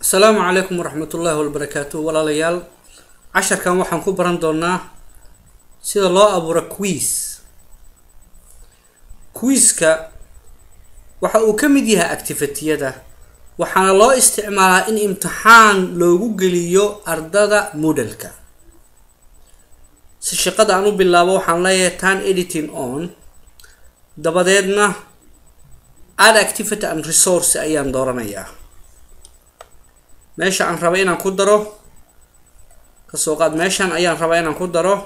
asalaamu calaykum waraxmat ullaahi wabarakaatu walaalayaal casharkan waxaan ku baran doonaa sida loo abuuro quiz quiiska waxa uu ka mid yahay activitiyada waxaana loo isticmaalaa in imtixaan loogu geliyo ardada moodalka si shaqada aan u bilaabo waxaan leeyahay tan editing on dabadeedna add activity and resource ayaan dooranayaa meesha aan raba inaan ku daro kasoo qaad meeshan ayaan rabaa inaan ku daro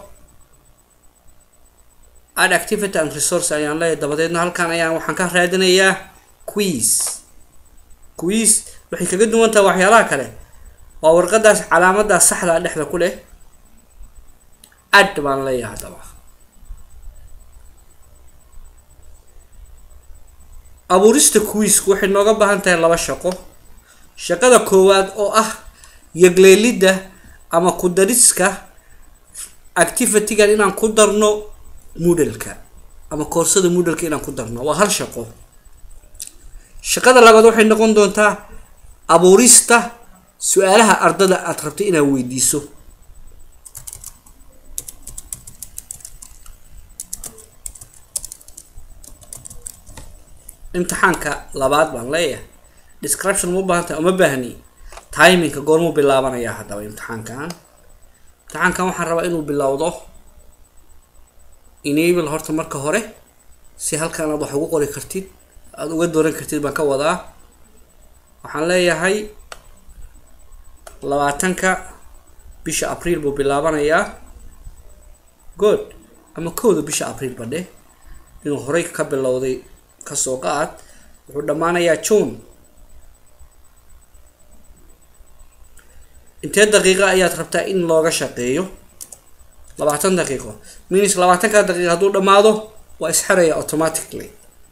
add activity and resource ayaan leeyahay dabadeedna halkan ayaan waxaan ka raadinayaa quiz quiz waxay kaga duwan tahay waxyaalaha kale waa warqadaas calaamadaas saxdaa dhexda ku leh add baan leeyahay haddaba abuurista quizku waxay nooga baahan tahay laba shaqo shaqada koowaad oo ah yagleelidda ama ku dariska activitygan inaan ku darno moodalka ama koorsada moodalka inaan ku darno waa hal shaqo shaqada labaad waxay noqon doontaa abuurista su-aalaha ardada aada rabto inaad weydiiso imtixaanka labaad baan leeyahay description ma ubaahan tahay uma baahni timingka goormuu bilaabanayaa haddaba imtixaankan imtixaankan waxaan rabaa inuu bilowdo enable horta marka hore si halkan aad wax ugu qori kartid aada uga dooran kartid baan ka wadaa waxaan leeyahay labaatanka bisha abriil buu bilaabanayaa good ama kowda bisha abriil badhe inuu horey ka bilowday kasoo qaad wuxuu dhammaanayaa june intee daqiiqo ayaad rabtaa in looga shaqeeyo labaatan daqiiqo minis labaatanka daqiiqo hadduu dhammaado waa isxeraya automatically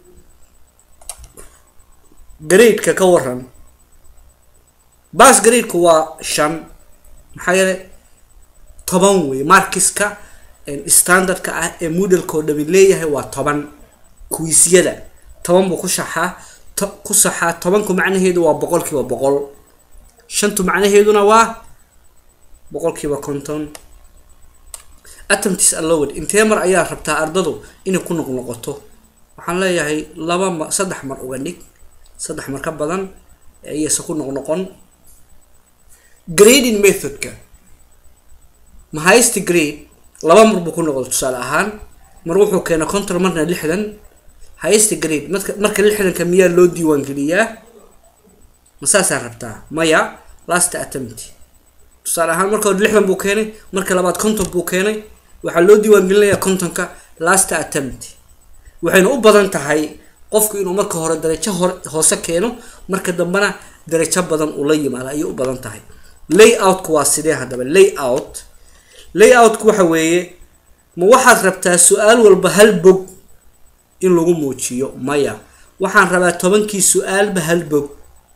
gradeka ka waran bas gradeku waa shan maxaa yeele toban wey markiska standardka ah ee moodalka oo dhami leeyahay waa toban kuwiisyada toban buu ku shaxaa ku saxaa tobanku macnaheedu waa boqol kiiba boqol shantu macnaheeduna waa boqol kiiba konton atomtis allowed intee mar ayaa rabtaa ardadu inay ku noqnoqoto waxaan leeyahay laba ma saddex mar uga dhig saddex mar ka badan iyase ku noqnoqon grading methodka mahaysti grade laba mar buu ku noqdo tusaale ahaan mar wuxuu keena control marna lixdan highest grade marka marka lixdanka miyaa loo diiwaan geliyaa ma saasaa rabtaa maya last attempt tusaale ahaan marka hore lixdan buu keenay marka labaad conton buu keenay waxaa loo diiwaan gelinayaa contonka last attempt waxayna u badan tahay qofku inuu marka hore darajo hor hoose keeno marka dambena darajo badan uu la yimaado ayay u badan tahay layoutku waa sidee haddaba layout layoutku waxa weeye ma waxaad rabtaa su-aal walba hal bog in lagu muujiyo maya waxaan rabaa tobankii su-aalba hal bog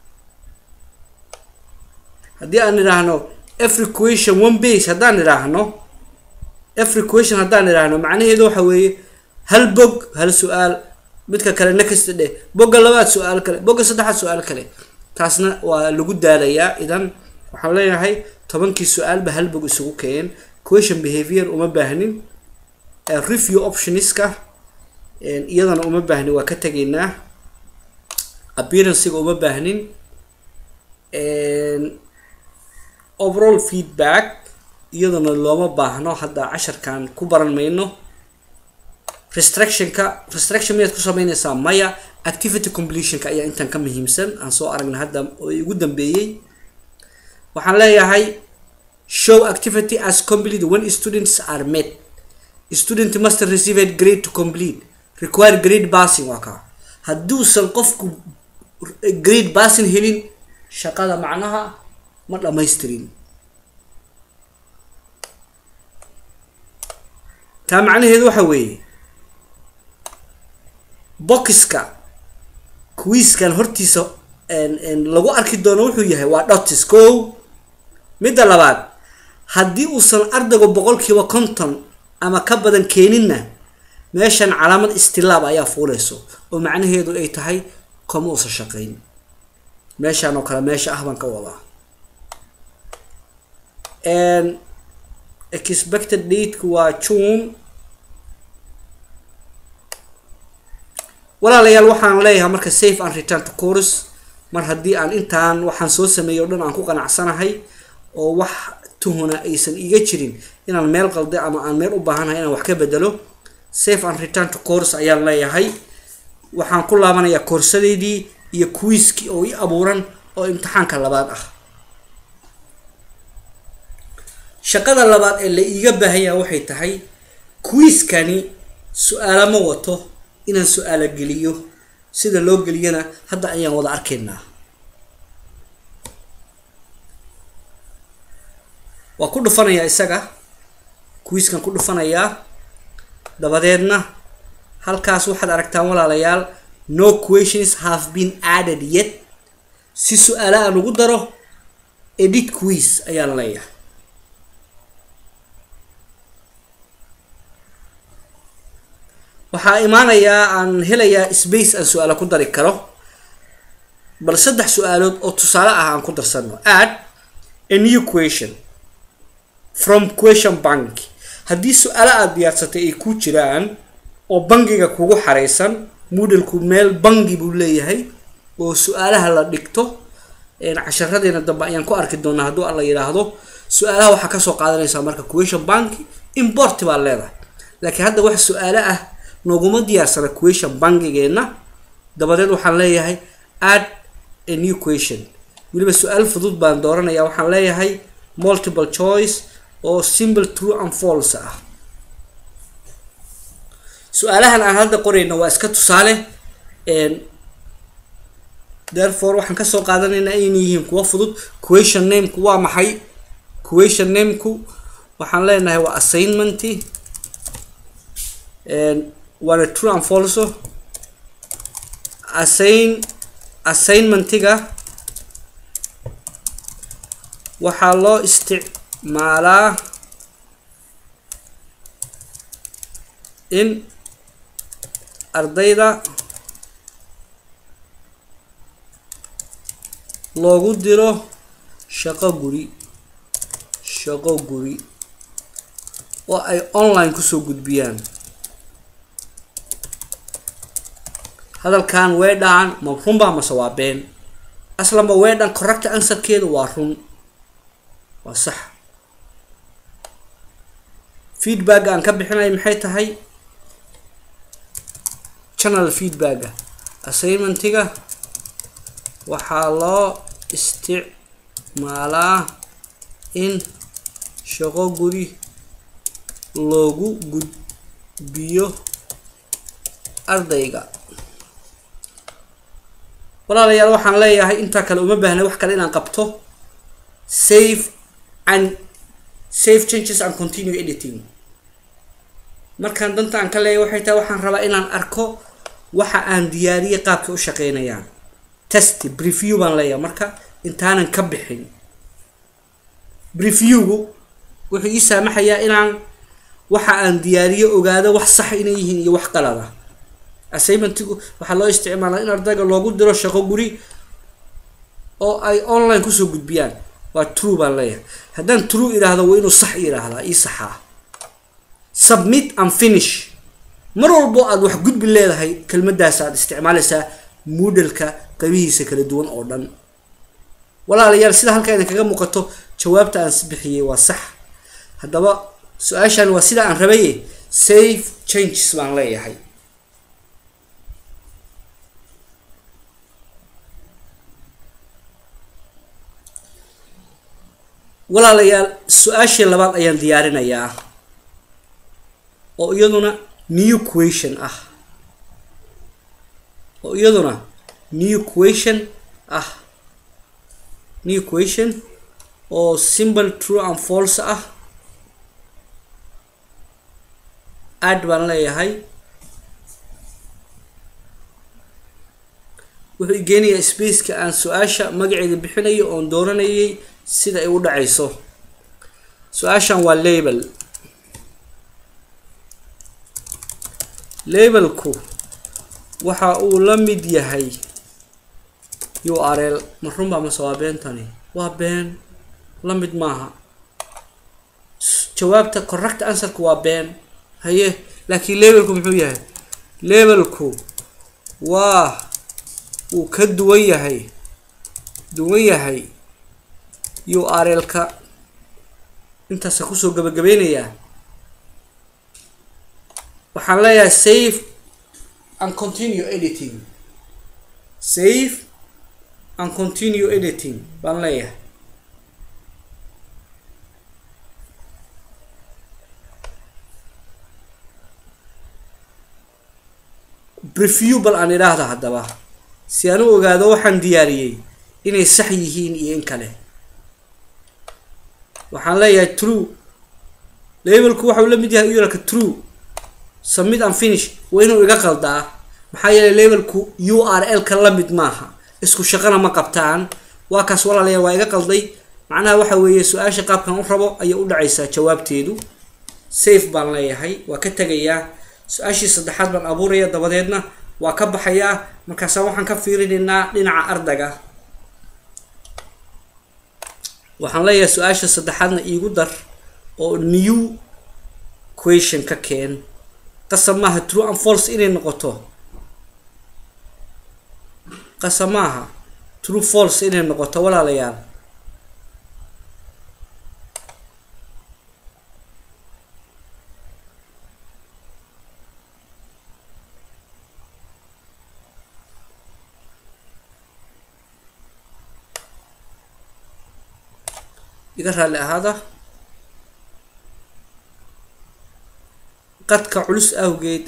haddii aan idhaahno every question one base haddaan idhaahno every question haddaan idhaahno macnaheedu waxa weeye hal bog hal su-aal midka kale nakasta dheh bogga labaad su-aal kale bogga saddexaad su-aal kale taasna waa lagu daalayaa idan waxaan leeyahay tobankii su-aalba hal bog isugu keen question behavior uma baahnin review optionska iyadana uma baahnin waa ka tegaynaa appearancega uma baahnin overall feedback iyadana looma baahno hadda casharkan ku baran mayno restrictionka restriction miyaad ku sameynaysaa maya activity completionka ayaa intan ka muhiimsan aan soo aragna hadda oo igu dambeeyey waxaan leeyahay show activity as complete when students are met student must receive a grade to complete require grade bassing waa kaa hadduusan qofku grade bassing helin shaqada macnaha ma dhamaystirin taa macnaheedu waxa weeye boxiska quiiskan hortiisa lagu arki doono wuxuu yahay waa dotis ko midda labaad haddii uusan ardaygu boqolkiiba konton ama ka badan keeninna meeshan calaamad istilaab ayaa fuuleyso oo macnaheedu ay tahay kama uusan shaqayn meeshaan oo kale meesha ah baan ka wadaa expected dateka waa june walaalayaal waxaan leeyahay marka safe and return to course mar haddii aan intaan waxaan soo sameeyay o dhan aan ku qanacsanahay oo wax tuhuna aysan iga jirin inaan meel qalda ama aan meel u baahanahay inaan wax ka bedelo safe and return to course ayaan leeyahay waxaan ku laabanayaa koorsadeydii iyo quiiskii oo i abuuran oo imtixaanka labaad ah shaqada labaad ee la iiga baahanyaha waxay tahay quiiskani su-aalo ma wato inaan su-aalo geliyo sida loo geliyana hadda ayaan wada arkaynaa waa ku dhufanayaa isaga quiiskan ku dhufanayaa dabadeedna halkaas waxaad aragtaan walaalayaal no questions have been added yet si su-aalo aan ugu daro edit quiz ayaan leeyahay waxaa imaanayaa aan helayaa space aan su-aalo ku dari karo bal saddex su-aalood oo tusaale ah aan ku darsano add a new question from question bank haddii su-aalo aada diyaarsatay ay ku jiraan oo bangiga kugu xareysan moodalku meel bangi buu leeyahay oo su-aalaha la dhigto casharadeena dambe ayaan ku arki doonaa hadduu alla yidhaahdo su-aalaha waxaa kasoo qaadanaysaa marka question bank import baa leedahay laakiin hadda wax su-aalo ah nooguma diyaarsana question bangigeena dabadeed waxaan leeyahay add a new question weliba su-aal fudud baan dooranaya waxaan leeyahay multiple choice oo simple true and false ah su-aalahan aan hadda qorayno waa iska tusaale therefore waxaan kasoo qaadanaynaa inay yihiin kuwa fudud question nameku waa maxay question nameku waxaan leenahay waa assignment waana true and falso assign assignmentiga waxaa loo isticmaalaa in ardayda loogu diro shaqo guri shaqo guri oo ay online kusoo gudbiyaan hadalkan weedhaan ma runbaa mase waa been aslanba weedhan correct answerkeedu waa run waa sax feedbacka aan ka bixinay maxay tahay channel feedbacka assignmentiga waxaa loo isticmaalaa in shaqo guri loogu gudbiyo ardayga walaalayaal waxaan leeyahay intaa kale uma baahnay wax kale inaan qabto save and save changes and continue editing markaan danta aan ka leeyahay waxay tahay waxaan rabaa inaan arko waxa aan diyaariyay qaabkay u shaqeynayaan test preview baan leeyahay marka intaanan ka bixin previewgu wuxuu ii saamaxayaa inaan waxa aan diyaariyo ogaado wax sax inay yihiin iyo wax qalada assignmentigu waxaa loo isticmaalaa in ardayga loogu diro shaqo guri oo ay online kusoo gudbiyaan waa true baan leeyahay haddaan true idhaahdo waa inuu sax yidhaahdaa ii saxaa submit and finish mar walbo aada wax gudbi leedahay kelmadaas aad isticmaalaysaa moodalka qabihiisa kala duwan oo dhan walaalayaal sida halkaa idin kaga muuqato jawaabta aan bixiyey waa sax haddaba su-aashan waa sida aan rabaye safe changes baan leeyahay walaalayaal su-aashii labaad ayaan diyaarinayaa oo iyaduna new question ah oo iyaduna new question ah new question oo simple true and false ah add baan leeyahay wuxuu igeenayaa spaceka aan su-aasha magaceeda bixinayo oon dooranayay sida ay u dhacayso su-aashan waa label labelku waxa uu la mid yahay u r l ma runbaa mase waa beentani waa been la mid maaha jawaabta correct answerku waa been haye laakiin levelku muxuu yahay levelku waa wuu ka duwan yahay duwan yahay u r l-ka intaasa kusoo gabagabeynayaa waxaan leeyahay save and continue editing save and continue editing baan leeyahay review bal aan idhaahda haddaba si aan u ogaado waxaan diyaariyey inay sax yihiin iyo in kale waxaan leeyahay true labelku waxau la mid yahay uralka true submit and finish waa inuu iga qaldaa maxaa yeelay labelku u r l-ka la mid maaha isku shaqana ma qabtaan waa kaas walaalayaal waa iga qalday macnaha waxa weeye su-aasha qaabkan u rabo ayay u dhacaysaa jawaabteedu safe baan leeyahay waa ka tegayaa su-aashii saddexaad baan abuuraya dabadeedna waa ka baxayaa markaasa waxaan ka fiirinaynaa dhinaca ardayga waxaan leeyahay su-aasha saddexaadna iigu dar oo new question ka keen qasab maaha true and false inay noqoto qasab maaha true false inay noqoto walaalayaal iga raalli ahaada qadka culus awgeed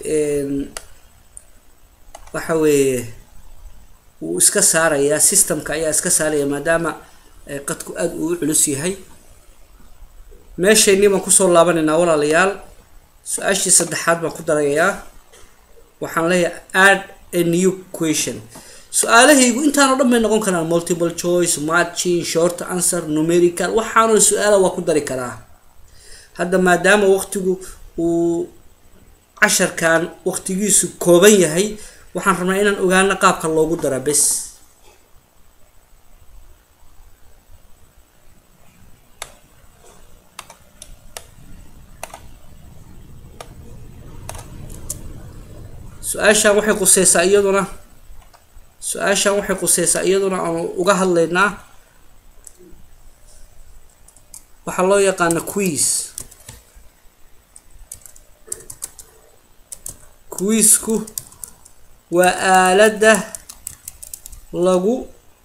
waxa weeye wuu iska saarayaa systemka ayaa iska saaraya maadaama qadku aada uu u culus yahay meeshaynii baan kusoo laabanaynaa walaalayaal su-aashii saddexaad baan ku darayaa waxaan leeyahay add a new question su-aalahaygu intaanoo dhan bay noqon karaan multiple choice matching short answer numerical waxaanoo su-aala waa ku dari karaa hadda maadaama waqtigu uu casharkan waqtigiisu kooban yahay waxaan rabnaa inaan ogaano qaabka loogu dara bes su-aashan waxay quseysaa iyaduna su-aashan waxay quseysaa iyaduna aanu uga hadlaynaa waxaa loo yaqaana quiz quizku waa aaladda lagu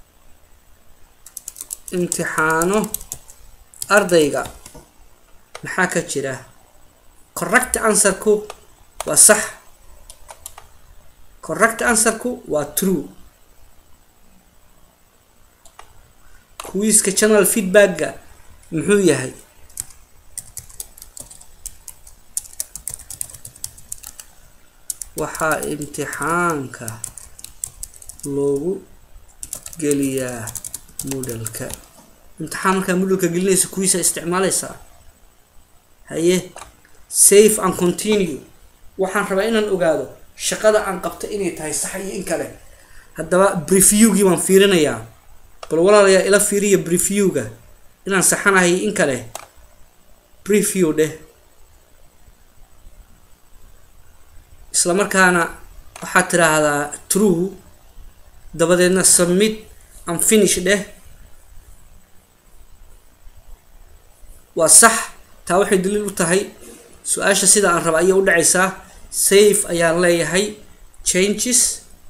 imtixaano ardayga maxaa ka jira correct answerku waa sax correct answerku waa true quizka channel feedbackga muxuu yahay waxaa imtixaanka loogu geliyaa moodalka imtixaan markaa moodalka gelinaysa kuwiisa isticmaaleysaa haye safe and continue waxaan rabaa inaan ogaado shaqada aan qabta inay tahay sax iyo in kale haddaba briefewgii baan fiirinayaa bal walaalayaa ila fiiriya briefewga inaan saxanahay in kale preview dheh isla markaana waxaad tiraahdaa true dabadeedna submit and finish dheh waa sax taa waxay daliil u tahay su-aasha sida aan raba ayay u dhacaysaa safe ayaan leeyahay changes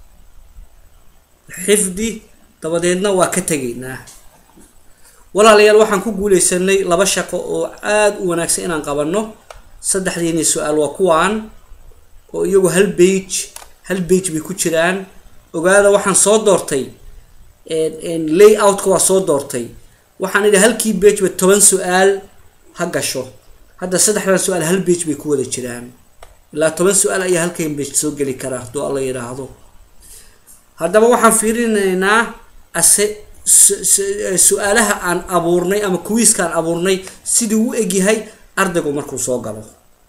xifdi dabadeedna waa ka tegaynaa walaalayaal waxaan ku guuleysanay laba shaqo oo aada u wanaagsan inaan qabanno saddexdiini su-aal waa kuwaan oo iyagu hal bage hal bage bay ku jiraan ogaada waxaan soo doortay lay outka waa soo doortay waxaan idhi halkii bageba toban su-aal ha gasho hadda saddexdan su-aal hal bage bay ku wada jiraan ilaa toban su-aal ayaa halkan bage soo geli karaa hadduu alla yidhaahdo haddaba waxaan fiirinaynaa ase su-aalaha aan abuurnay ama kuwiiska aan abuurnay sidii u egyahay ardaygu markuu soo galo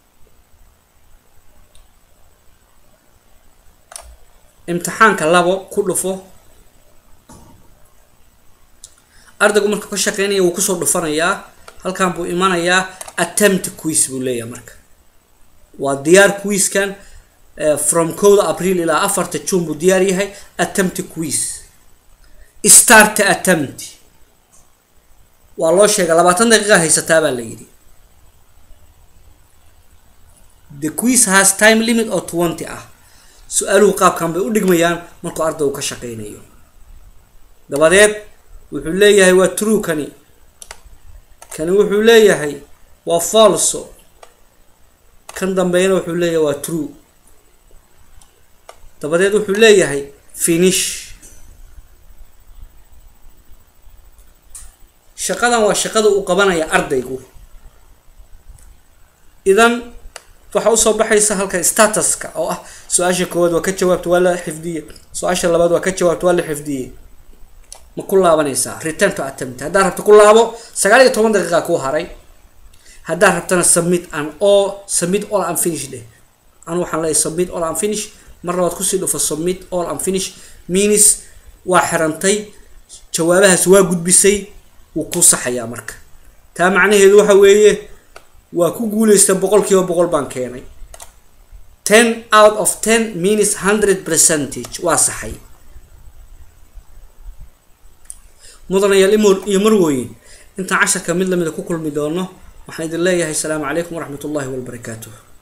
imtixaanka labo ku dhufo ardaygu markuu ka shaqeynaya wuu kusoo dhufanayaa halkan buu imanayaa attempt quiz buu leeyahay marka waa diyaar quizkan from kowda abriil ilaa afarta june buu diyaar yahay attempt quiz start attempt waa loo sheegay labaatan daqiiqa haysataa baa la yidhi the quiz has time limit oo twenty ah su-aaluhu qaabkan bay u dhigmayaan markuu ardaygu ka shaqeynayo dabadeed wuxuu leeyahay waa true kani kani wuxuu leeyahay waa falso kan dambeeyana wuxuu leeyahay waa true dabadeed wuxuu leeyahay finish shaqadan waa shaqada uu qabanaya ardaygu idan waxaa usoo baxaysa halka statuska oo ah su-aasha koowaad waa ka jawaabta waa la xifdiyey su-aasha labaad waa ka jawaabta waa la xifdiyey ma ku laabanaysaa return to attempt haddaad rabto ku laabo sagaal iyo toban daqiiqa kuu haray haddaad rabtana submit an all submit all and finish dheh anu waxaan leeyahay submit all and finish mar labaad kusii dhufo submit all and finish means waa xirantay jawaabahaas waa gudbisay wuu ku saxayaa marka taa macnaheedu waxa weeye waa ku guuleysta boqol kiiba boqol baan keenay ten out of ten means hundred percentage waa saxay mudanayaal iyo marwooyin intaan casharka mid lamida ku kulmi doono waxaan idin leeyahay asalaamu calaykum waraxmat ullahi wabarakaatuh